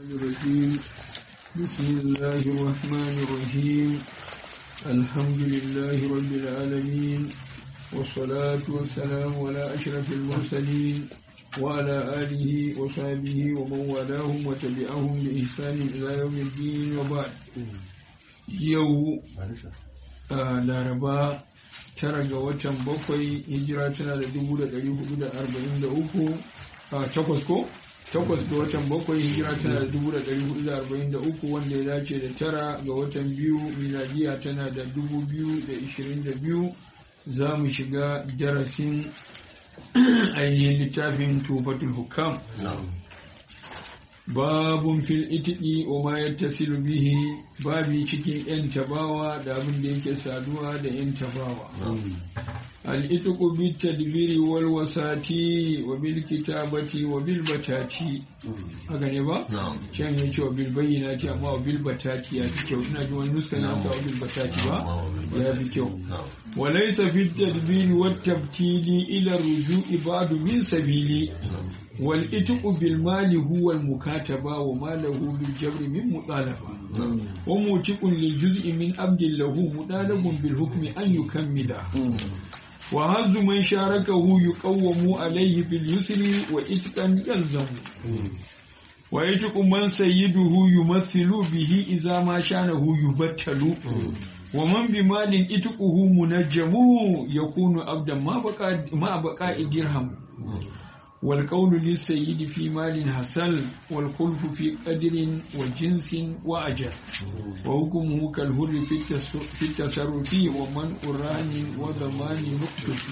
الرجيم بسم الله الرحمن الرحيم الحمد لله رب العالمين والصلاة والسلام على أشرف المرسلين وعلى آله وصحبه ومن والاهم وتبعهم بإحسان إلى يوم الدين وبعد يوم laraba tara ga watan bakwai hijira tana da dubu da ɗari hudu da arba'in da uku a takwas ko takwas ga watan bakwai hijira tana da dubu da ɗari hudu da arba'in da uku wanda ya dace da tara ga watan biyu miladiya tana da dubu biyu da ishirin da biyu za mu shiga darasin ainihin littafin tufatul hukam babun fil itiki wa ma yattasilu bihi babi cikin yan tabawa da abin da yake saduwa da yan tabawa al itiku bi tadbiri wal wasati wa bil kitabati wa bil batati haka ne ba can yace wa bil bayyinati amma wa bil batati ya fi kyau ina ji wani nuska na wa bil batati ba ya fi kyau wa laysa fi tadbiri wat tabtili ila ruju'i ba'du min sabili والإتق بالمال هو المكاتبة وما له بالجبر من مطالبة وموتق للجزء من عبد له مطالب بالحكم أن يكمل وهز من شاركه يقوم عليه باليسر وإتقا يلزم ويتق من سيده يمثل به إذا ما شانه يبتل ومن بمال إتقه منجم يكون عبدا ما بقاء درهم والقول للسيد في مال حسن والخلف في قدر وجنس وأجل وحكمه كالهر في التصرف ومن أران وضمان مكتف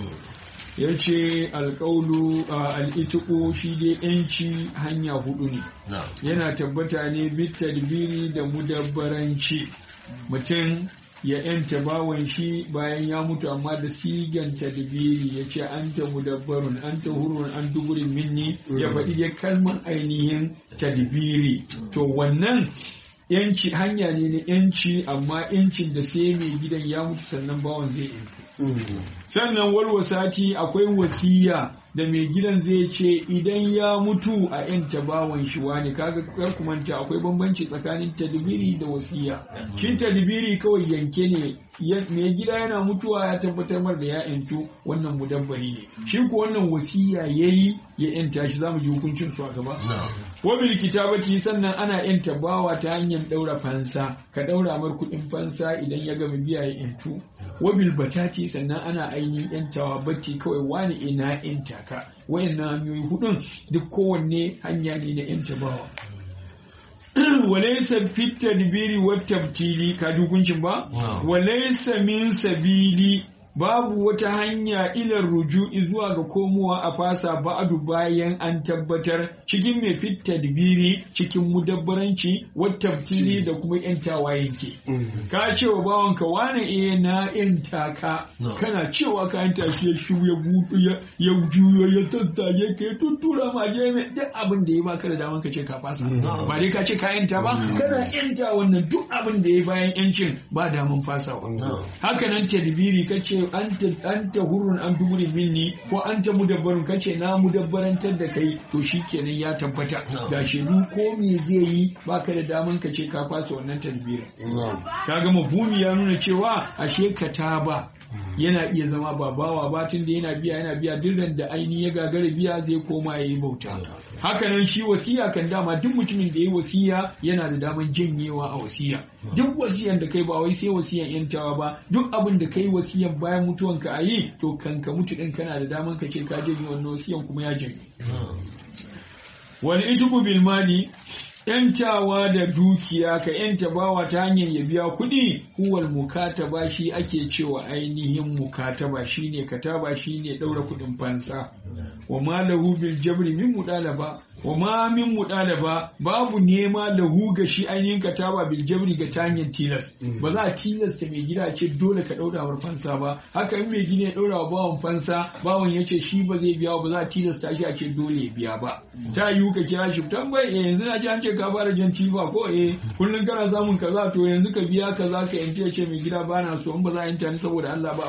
yace alƙaulu al'itiku shi dai ‘yanci hanya hudu ne yana tabbata ne bitadbiri da mudabbaranci mutum ya ‘yanta bawan shi bayan ya mutu amma da sigan tadbiri ya ce an ta mudabbarun an ta hurun an duburin minni ya faɗi ya kalmar ainihin tadbiri to wannan yanci hanya ne na yanci amma yancin da sai mai gidan ya mutu sannan bawan zai yantu sannan walwasati akwai wasiya da mai gidan zai ce idan ya mutu a yanta bawan shi wani kaga kar ku manta akwai bambanci tsakanin tadbiri da wasiya shin tadbiri kawai yanke ne mai gida yana mutuwa ya tabbatar mar da ya yantu wannan mudabbari ne shi ko wannan wasiya yayi ya yanta shi zamu ji hukuncin su a gaba wa bil kitabati sannan ana yanta bawa ta hanyar daura fansa ka daura mar kuɗin fansa idan ya gama biya ya yantu wa bil batati sannan ana ainihin yantawa bacci kawai wani ina yanta ka wayannan hanyoyi hudun duk kowanne hanya ne na yanta bawa walaysa fit tadbiri wat tabtili ka dukuncin ba walaysa min sabili babu wata hanya ilar ruju'i zuwa ga komowa a fasa ba'adu bayan an tabbatar cikin mai fit tadbiri cikin mudabbaranci wattabtili da kuma yantawa yanke ka ce wa bawanka wane eh na yanta ka kana cewa ka yanta shi ya shu ya butu ya juyo ya tattaye ka ya tuttura ma je mai duk abin da ya baka da daman ka ce ka fasa ba dai ka ce ka yanta ba kana yanta wannan duk abin da ya bayan yancin ba daman fasawa haka nan tadbiri ka ce anta hurun an duburi minni ko anta mudabbarun kace na mudabbarantar da kai to shikenan ya tabbata da shedu ko me zai yi baka da daman ka ce ka fasa wannan tadbirin kaga mafhumi ya nuna cewa ashe kataba yana iya zama babawa ba tun da yana biya yana biya dirran da aini ya gagara biya zai koma ya yi bauta hakanan shi wasiya kan dama duk mutumin da ya yi wasiya yana da daman janyewa a wasiya duk wasiyan da kai ba wai sai wasiyan yantawa ba duk abin da kai wasiyan bayan mutuwanka a yi to kan ka mutu din kana da daman ka ce ka janye wannan wasiyan kuma ya janye wal ijbu bil mali ‘yantawa da dukiya ka ‘yanta bawa ta hanyar ya biya kuɗi, huwal mukataba shi ake cewa ainihin mukataba shi ne kataba shi ne ɗaura kuɗin fansa. Wa ma lahu bil jabri min mudalaba wa ma min mudalaba babu nema lahu ga shi ainihin kataba bil jabri ga ta hanyar tilas. Ba za a tilasta mai gida ce dole ka ɗaura wa fansa ba. Haka in mai gida ya ɗaura wa bawan fansa, bawan ya ce shi ba zai biya ba za a tilasta shi a ce dole ya biya ba. Ta yiwu ka kira shi tambayi yanzu na ji an ce ka fara jan ba ko eh kullun kana samun kaza to yanzu ka biya kaza ka yanke ce mai gida bana so in ba za a yanta ni saboda Allah ba a bari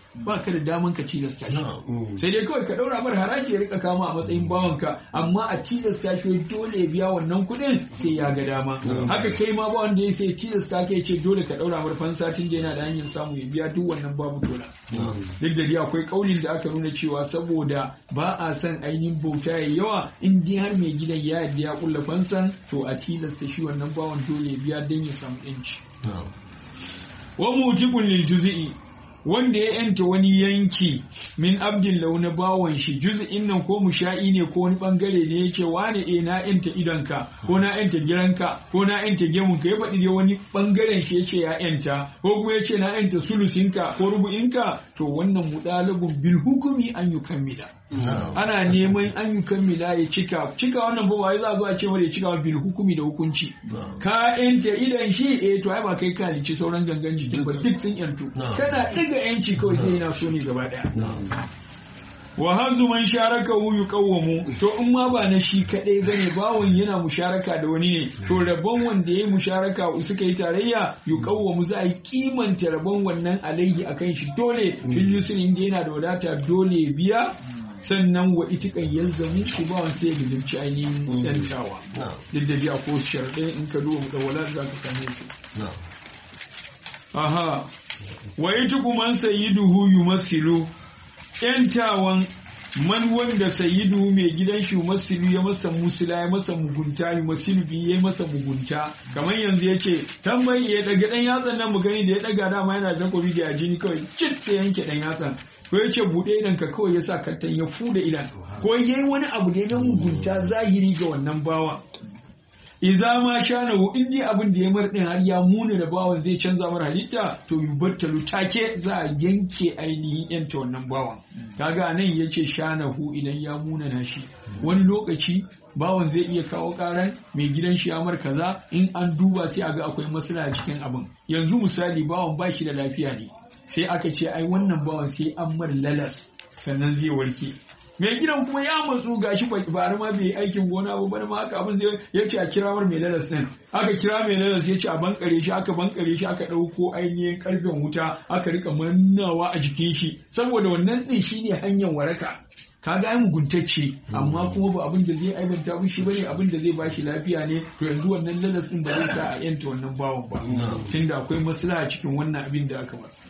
ba ka da daman ka tilasta shi sai dai kawai ka daura mar haraji ya rika kama a matsayin bawanka amma a tilasta shi dole ya biya wannan kuɗin sai ya ga dama haka kai ma ba wanda ya sai tilasta ka ya ce dole ka daura mar fansa tun da yana da hanyar samu ya biya duk wannan babu dole duk da dai akwai kaulin da aka nuna cewa saboda ba a son ainihin bauta ya yawa in dai har mai gidan ya yadda ya kulla fansan to a tilasta shi wannan bawan dole ya biya don ya samu yanci wa mutibun lil juz'i wanda ya yanta wani yanki min abdin launa bawan shi juz'in nan ko musha'i ne ko wani bangare ne yace wane eh na yanta idonka ko na yanta giranka ko na yanta gemunka ya faɗi dai wani bangaren shi yace ya yanta ko kuma yace na yanta sulusinka ko rubu'inka to wannan mudalabun bil hukumi an yukammila ana neman an yi kammila ya cika cika wannan ba wai za a zo a ce mara ya cika bil hukumi da hukunci ka yanta idan shi eh to ai ba kai ka halici sauran gangan jikin ba duk sun yantu kana diga yanci kawai sai yana so ne gaba daya wa hazu man sharaka hu yuqawwamu to in ma ba na shi kadai bane bawon yana musharaka da wani ne to rabon wanda yayi musharaka suka yi tarayya yuqawwamu za a yi kimanta rabon wannan alaihi akan shi dole fil yusri inda yana da wadata dole biya sannan wa itikan yalzamu ku ba wani sai gizimci ainihin yantawa duk da biya ko sharɗe in ka duba da wala za ka same shi aha wa itiku man sayyiduhu yumassilu yantawan man wanda sayyidu mai gidan shi masilu ya masa musula ya masa mugunta ya masilu bi ya masa mugunta kamar yanzu ya ce tambayi ya daga dan yatsan nan mu gani da ya daga dama yana da takobi da jini kawai cit sai yanke dan yatsan ko ya ce buɗe idan ka kawai ya sa kattan ya fuda idan ko ya yi wani abu da ya mugunta zahiri ga wannan bawa iza ma shana hu in dai abin da ya mar din har ya muna da bawan zai canza mar halitta to yubattalu take za a yanke ainihin yanta wannan bawan kaga nan yace shana hu idan ya muna na shi wani lokaci bawan zai iya kawo karan mai gidan shi amar kaza in an duba sai a ga akwai maslaha cikin abin yanzu misali bawan ba shi da lafiya ne sai aka ce ai wannan bawan sai an mar lalas sannan zai warke mai gidan kuma ya matsu gashi bari ma bai aikin gona ba bari ma haka abin zai ya ce a kira mar mai lalas din aka kira mai lalas ya ce a bankare shi aka bankare shi aka ɗauko ainihin karfen wuta aka rika mannawa a jikin shi saboda wannan din shine hanyar waraka kaga ai muguntacce amma kuma ba abin da zai aibanta ba shi bane abin da zai bashi lafiya ne to yanzu wannan lalas din ba zai sa a yanta wannan bawan ba tunda akwai maslaha cikin wannan abin da aka bar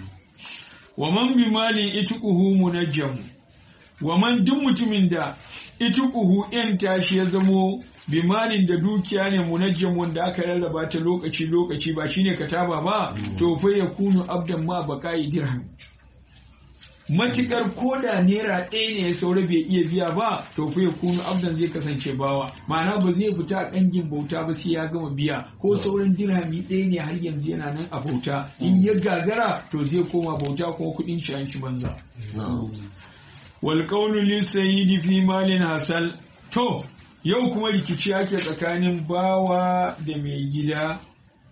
wa man bi malin ituquhu munajjam wa man duk mutumin da ituquhu yan tashi ya zamo bi malin da dukiya ne munajjam wanda aka rarraba ta lokaci lokaci ba shine kataba ba to fa yakunu abdan ma baqai dirham matukar koda naira ɗaya ne ya saura bai iya biya ba to fa ya kunu abdan zai kasance bawa ma'ana ba zai fita a kangin bauta ba sai ya gama biya ko sauran dirhami ɗaya ne har yanzu yana nan a bauta in ya gagara to zai koma bauta ko kuɗin shi an shi banza wal qawlu lis sayyidi fi malin hasal to yau kuma rikici ake tsakanin bawa da mai gida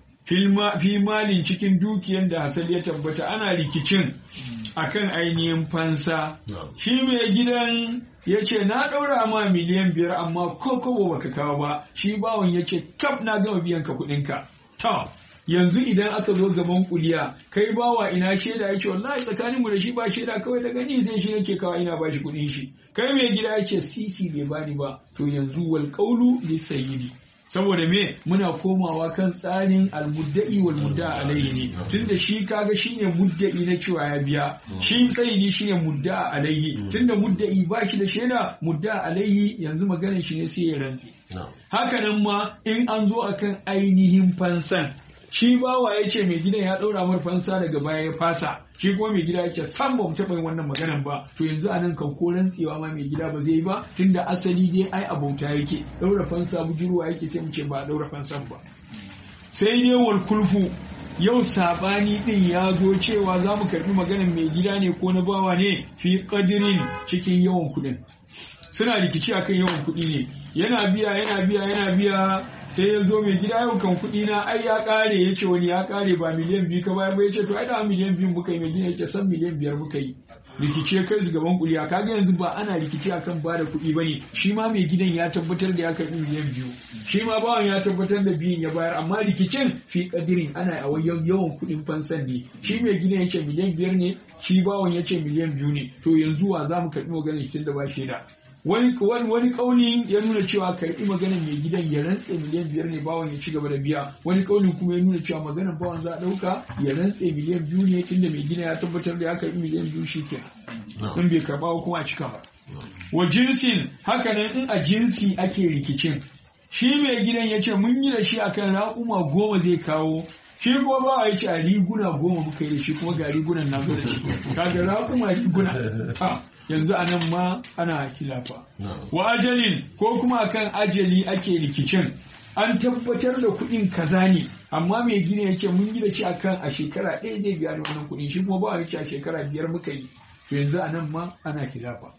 fi malin cikin dukiyar da hasal ya tabbata ana rikicin akan ainihin fansa shi mai gidan ya ce na ɗaura ma miliyan biyar amma ko kobo baka kawo ba shi bawan ya ce kaf na gama biyan ka kuɗinka ta yanzu idan aka zo gaban kuliya kai bawa ina shaida ya ce wallahi tsakanin mu da shi ba shaida kawai daga ni sai shi nake kawo ina bashi kuɗin shi kai mai gida ya ce sisi bai bani ba to yanzu wal qawlu lisayidi saboda me muna komawa kan tsarin almudda'i wal mudda alaihi ne tunda shi kaga shine mudda'i na cewa ya biya shi sayyidi shine mudda alaihi tunda mudda'i ba shi da shaida mudda alaihi yanzu maganar shi ne sai ya rantsi haka nan ma in an zo akan ainihin fansan shi bawa ya ce mai gidan ya ɗaura mar fansa daga baya ya fasa shi kuma mai gida ya ce san ba mu taɓa yin wannan maganan ba to yanzu anan kan ko rantsewa ma mai gida ba zai yi ba tunda asali dai ai abauta yake ɗaura fansa bujurwa yake sai mu ce ba ɗaura fansan ba sai dai wal kulfu yau sabani din ya zo cewa za mu karɓi maganan mai gida ne ko na bawa ne fi ƙadirin cikin yawan kuɗin suna rikici akan yawan kuɗi ne yana biya yana biya yana biya sai ya zo mai gida yau kan kuɗi na ai ya ƙare ya ce wani ya ƙare ba miliyan biyu ka bayar ba ya ce to ai da miliyan biyu muka yi mai gida ya ce san miliyan biyar muka yi rikici ya kai su gaban kuliya kaga yanzu ba ana rikici akan bada kuɗi bane shi ma mai gidan ya tabbatar da ya karɓi miliyan biyu shi ma bawan ya tabbatar da biyun ya bayar amma rikicin fi kadirin ana a yawan kuɗin fansan ne shi mai gidan ya ce miliyan biyar ne shi bawan ya ce miliyan biyu ne to yanzu wa za mu karɓi maganar shi da ba shaida wani wani kauli ya nuna cewa karɓi maganar mai gidan ya rantse miliyan biyar ne bawan ya ci gaba da biya wani kauli kuma ya nuna cewa maganar bawan za a ɗauka ya rantse miliyan biyu ne tunda mai gida ya tabbatar da ya karɓi miliyan biyu shi kenan in bai karɓa kuma a cika ba wa jinsin hakanan in a jinsi ake rikicin shi mai gidan ya ce mun yi da shi akan raƙuma goma zai kawo shi kuma ba ya ce a riguna goma muka yi da shi kuma ga rigunan na zo da shi kaga raƙuma riguna ta yanzu a nan ma ana kilafa wa ajalin ko kuma akan ajali ake rikicin an tabbatar da kuɗin kaza ne amma mai gina ya ce mun yi da shi akan a shekara ɗaya zai biya da wannan kuɗin shi kuma ba ya ce a shekara biyar muka yi to yanzu a nan ma ana kilafa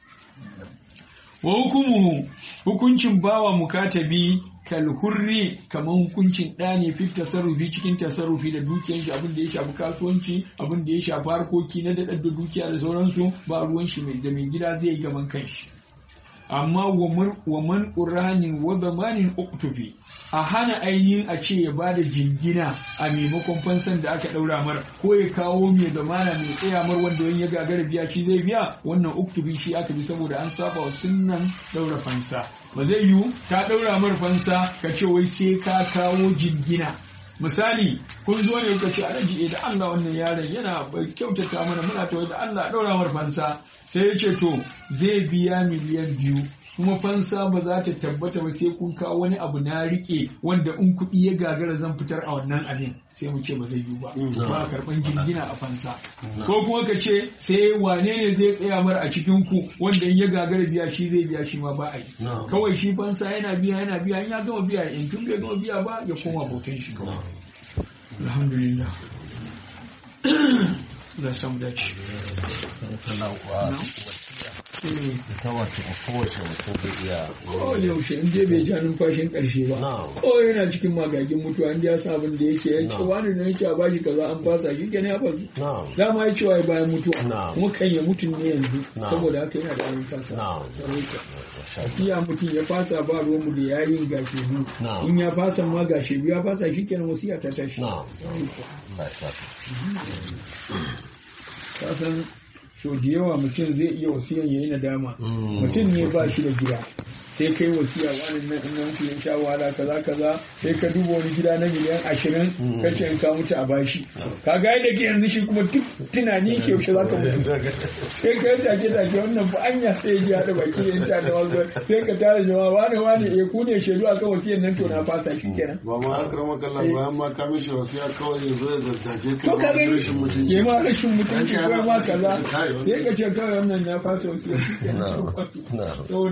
wa hukumu hukuncin bawa mukatabi kalhurri kamar hukuncin ɗa ne fi tasarrufi cikin tasarrufi da dukiyar shi abin da ya shafi kasuwanci abin da ya shafi harkoki na daɗar da dukiya da sauransu ba ruwan shi mai da mai gida zai yi gaban kanshi amma wa man ƙuranin wa zamanin uktufi a hana ainihin a ce ya bada jingina a maimakon fansan da aka ɗaura mar ko ya kawo mai zamana mai tsaya mar wanda wani ya gagara biya shi zai biya wannan uktufi shi aka bi saboda an saba wa sunnan ɗaura fansa ba zai yiwu ta ɗaura mar fansa ka ce wai sai ka kawo jingina misali kun zo ne kuka ce alhaji da Allah wannan yaron yana kyautata mana muna ta da Allah ɗaura mar fansa sai ya ce to zai biya miliyan biyu kuma fansa ba za ta tabbata ba sai kun kawo wani abu na rike wanda in kuɗi ya gagara zan fitar a wannan abin sai mu ce ba zai yiwu ba ba karɓan jingina a fansa ko kuma ka ce sai wane ne zai tsaya mara a cikin ku wanda in ya gagara biya shi zai biya shi ma ba a yi kawai shi fansa yana biya yana biya in ya gama biya in tun bai gama biya ba ya koma bautan shi kawai alhamdulillah za samu dace ita wace a kowace mutum zai iya kowane yaushe in je bai ja numfashin karshe ba ko yana cikin magagin mutuwa in ya sa abin da yake ya ce wani ne yake a bashi kaza an fasa shi kenan ya fasu dama ya cewa bayan mutuwa kuma kan ya mutu ne yanzu saboda haka yana da abin fasa iya mutum ya fasa ba ruwan mu da yayin gashi biyu in ya fasa ma gashi biyu ya fasa shi kenan wasiya ta tashi kasan so da yawa mutum zai iya wasiyan yayi nadama mutum ne ba shi da gida sai kai wasiya wani nan in nan ya sha wahala kaza kaza sai ka duba wani gida na miliyan ashirin ka ce in ka mutu a bashi ka ga da ke yanzu shi kuma duk tunani ke yaushe za ka mutu sai ka yi take take wannan ba anya sai ya ji haɗa baki da yanta da wasu sai ka tara jama'a wani wani eh ku ne shaidu a kan wasiyan nan to na fasa shi kenan. ba ma akrama kallah bayan ma ka mishi wasiya kawai ya zo ya zartake ka to ka gani rashin mutunci ya ma rashin mutunci ko ma kaza sai ka ce kawai wannan na fasa wasiya shi kenan.